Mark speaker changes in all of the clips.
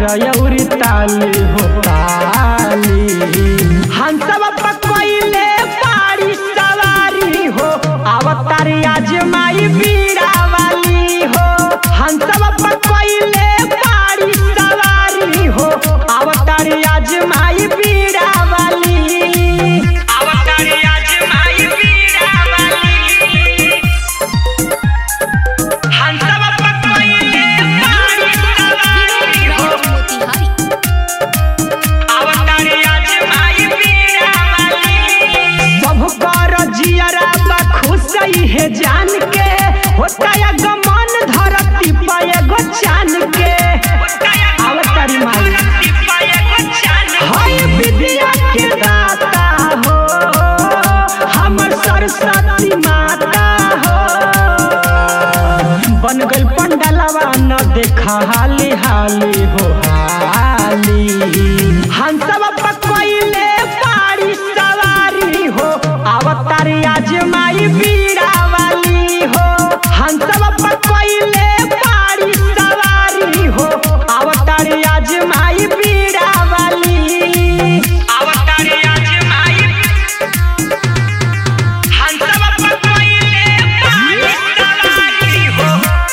Speaker 1: यौरी ताली हो ताली हंसवा पकइले बाड़ी सवारी हो अवतारी आज माई बीड़ा वाली हो हंसवा पकइले बाड़ी सवारी हो अवतारी आज माई बीड़ा वाली अवतारी आज माई बीड़ा वाली हंसवा पकइले बाड़ी सवारी हो
Speaker 2: मोतिहारी
Speaker 1: अवतारी आज माई बीड़ा वाली सब कर जियरा बा खुश है जान के होता या गमन धरती पे एगो चान के अवतारी माई हाय विद्या के दाता हो हमर सरस्वती माता हो बन गइल पंडलवा न देखा हाली हाली हो हाली हंसवा पकइले बाड़ी सवारी हो अवतारी आज माई बीड़ा वाली हो हंसवा पकइले बाड़ी सवारी हो अवतारी आज माई बीड़ा वाली अवतारी आज माई हंसवा पकइले बाड़ी सवारी हो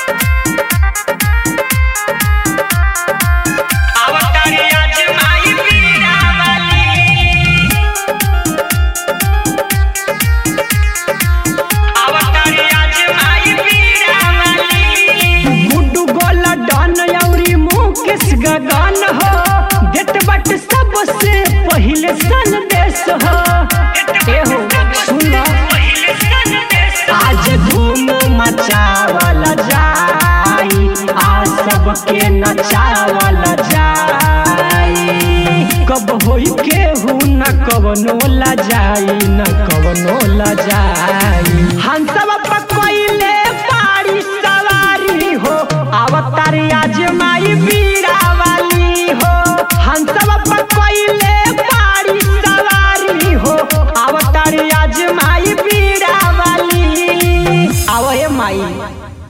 Speaker 1: अवतारी आज माई बीड़ा वाली अवतारी आज माई बीड़ा वाली गुड्डू गोला डन यौरी मुकेश गगन हो देत बट सबसे पहिले संदेश हो ए हो सुन आज धूम मचावल जाई आ सबके नचावल जाई कब होई केहू न कवनो ला जाई न कवनो ला जाई हंसवा पकइले बाड़ी सवारी हो अवतारी आज माई बीड़ा वाली हो हंसवा पकइले बाड़ी सवारी हो अवतारी आज माई बीड़ा वाली आवए माई